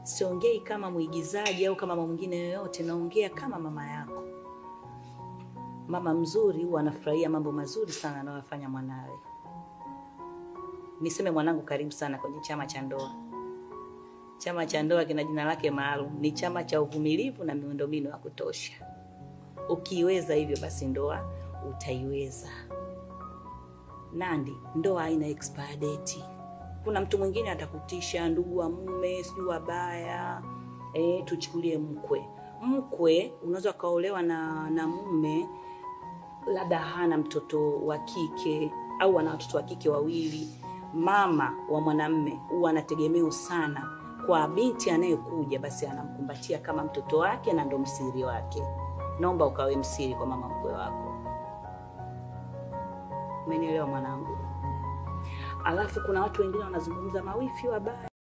siongei kama mwigizaji au kama mama mwingine yoyote, naongea kama mama yako. Mama mzuri huwa anafurahia mambo mazuri sana anayofanya mwanawe. Niseme mwanangu, karibu sana kwenye chama cha ndoa. Chama cha ndoa kina jina lake maalum, ni chama cha uvumilivu na miundombinu ya kutosha. Ukiiweza hivyo, basi ndoa utaiweza. Nandi, ndoa haina expire date. Kuna mtu mwingine atakutisha, ndugu wa mume, sijui wabaya. E, tuchukulie mkwe. Mkwe unaweza ukaolewa na, na mume labda hana mtoto wa kike au ana watoto wa kike wawili. Mama wa mwanamme huwa anategemeo sana kwa binti anayekuja, basi anamkumbatia kama mtoto wake na ndo msiri wake. Naomba ukawe msiri kwa mama mkwe wako. Umenielewa mwanangu? Alafu kuna watu wengine wanazungumza mawifi wabaya